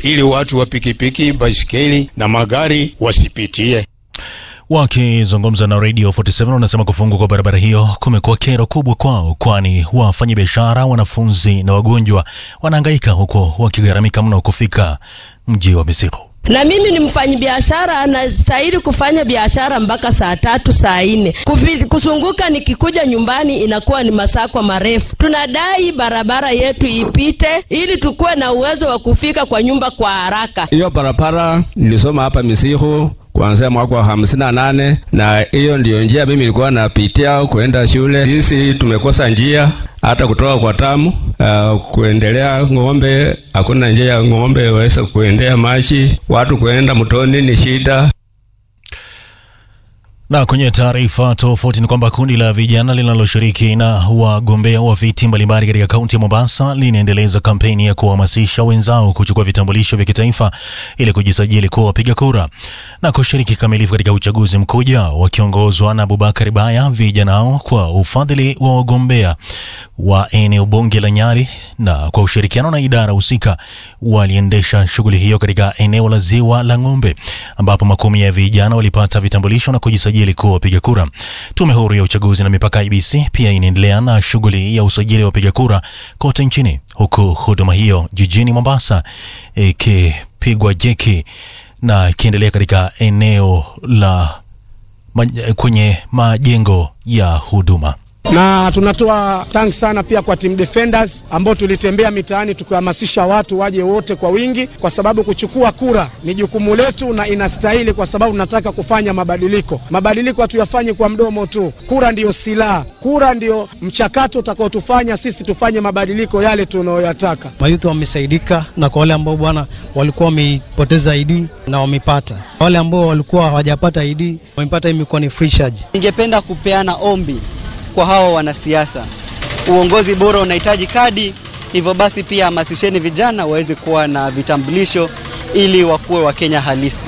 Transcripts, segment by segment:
ili watu wa pikipiki, baisikeli na magari wasipitie. Wakizungumza na Radio 47 wanasema kufungwa kwa barabara hiyo kumekuwa kero kubwa kwao, kwani wafanyabiashara, wanafunzi na wagonjwa wanahangaika huko wakigharamika mno kufika mji wa Misikho. Na mimi ni mfanyabiashara, nastahili kufanya biashara mpaka saa tatu saa nne. Kusunguka nikikuja nyumbani inakuwa ni masakwa marefu. Tunadai barabara yetu ipite ili tukuwe na uwezo wa kufika kwa nyumba kwa haraka. Hiyo barabara nilisoma hapa Misikho kuanzia mwaka wa hamsini na nane na hiyo ndiyo njia mimi nilikuwa napitia kuenda shule. Sisi tumekosa njia hata kutoka kwa tamu uh, kuendelea ng'ombe, hakuna njia ya ng'ombe waweza kuendea maji, watu kuenda mtoni ni shida. Na kwenye taarifa tofauti ni kwamba kundi la vijana linaloshiriki na wagombea wa viti mbalimbali katika kaunti ya Mombasa linaendeleza kampeni ya kuhamasisha wenzao kuchukua vitambulisho vya kitaifa ili kujisajili kuwa wapiga kura na kushiriki kikamilifu katika uchaguzi mkuu ujao. Wakiongozwa na Abubakar Baya, vijana hao kwa ufadhili wa wagombea wa eneo bunge la Nyali na kwa ushirikiano na idara husika waliendesha shughuli hiyo katika eneo la Ziwa la Ng'ombe ambapo makumi ya vijana walipata vitambulisho na kujisajili kuwa wapiga kura. Tume huru ya uchaguzi na mipaka IBC pia inaendelea na shughuli ya usajili wa wapiga kura kote nchini, huku huduma hiyo jijini Mombasa ikipigwa jeki na ikiendelea katika eneo la kwenye majengo ya huduma na tunatoa thanks sana pia kwa team defenders ambao tulitembea mitaani tukihamasisha watu waje wote kwa wingi, kwa sababu kuchukua kura ni jukumu letu na inastahili, kwa sababu tunataka kufanya mabadiliko. Mabadiliko hatuyafanyi kwa mdomo tu, kura ndiyo silaha, kura ndiyo mchakato utakaotufanya sisi tufanye mabadiliko yale tunayoyataka. Mayuthi wamesaidika, na kwa wale ambao bwana walikuwa wameipoteza ID na wamepata, wale ambao walikuwa hawajapata ID wamepata, imekuwa ni free charge. Ningependa kupeana ombi kwa hawa wanasiasa. Uongozi bora unahitaji kadi, hivyo basi pia hamasisheni vijana waweze kuwa na vitambulisho ili wakuwe Wakenya halisi.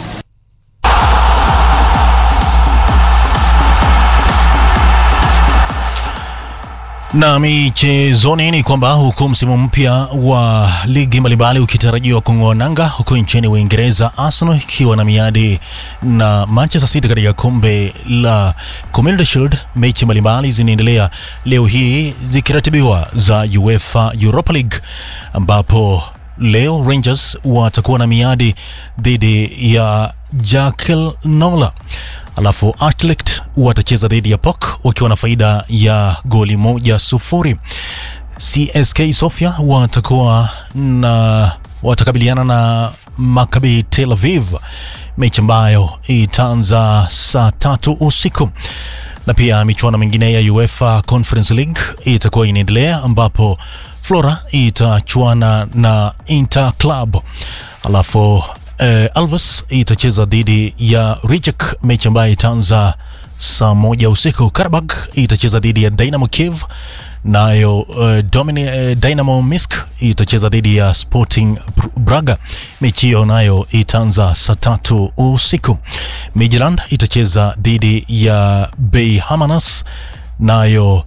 Na michezoni ni kwamba huku msimu mpya wa ligi mbalimbali ukitarajiwa kung'oa nanga huko nchini Uingereza, Arsenal ikiwa na miadi na Manchester City katika kombe la Community Shield. Mechi mbalimbali zinaendelea leo hii zikiratibiwa za UEFA Europa League ambapo leo Rangers watakuwa na miadi dhidi ya Jakel Nola alafu Atlet watacheza dhidi ya POK wakiwa na faida ya goli moja sufuri. CSK Sofia watakuwa na watakabiliana na Maccabi Tel Aviv, mechi ambayo itaanza saa tatu usiku na pia michuano mingine ya UEFA Conference League itakuwa inaendelea ambapo Flora itachuana na Inter Club alafu eh, Alves itacheza dhidi ya Rijek, mechi ambayo itaanza saa moja usiku. Karabag itacheza dhidi ya Dynamo Kiev, nayo uh, Domini, uh, Dynamo Minsk itacheza dhidi ya Sporting Braga, mechi hiyo nayo itaanza saa tatu usiku. Midtjylland itacheza dhidi ya Beihamnas, nayo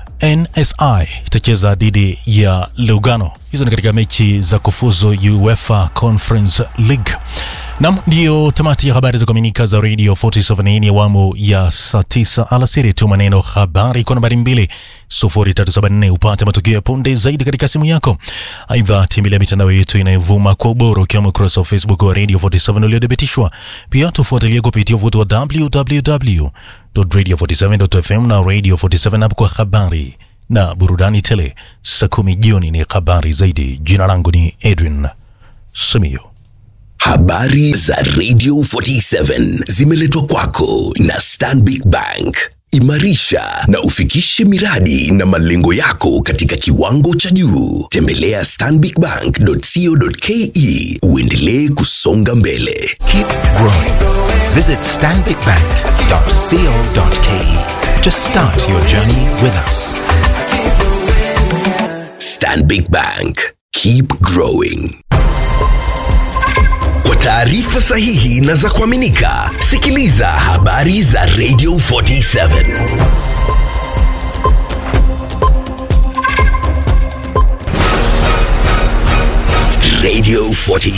NSI itacheza dhidi ya Lugano. Hizo ni katika mechi za kufuzu UEFA Conference League. Nam, ndiyo tamati ya habari za kuaminika za Radio 47 ni awamu ya saa 9 alasiri. Tuma neno habari kwa nambari 20374 upate matukio ya punde zaidi katika simu yako. Aidha, tembelea mitandao yetu inayovuma kwa ubora ukiwemo ukurasa wa Facebook wa Radio 47 uliothibitishwa. Pia tufuatilie kupitia uvuti wa www.radio47.fm na Radio 47 app kwa habari na burudani tele. Saa kumi jioni ni habari zaidi. Jina langu ni Edwin Simiyo. Habari za Radio 47 zimeletwa kwako na Stanbic Bank. Imarisha na ufikishe miradi na malengo yako katika kiwango cha juu. Tembelea stanbicbank.co.ke uendelee kusonga mbele. Keep growing. Visit stanbicbank.co.ke to start your journey with us. Stanbic Bank. Keep growing. Kwa taarifa sahihi na za kuaminika, sikiliza habari za Radio 47. Radio 40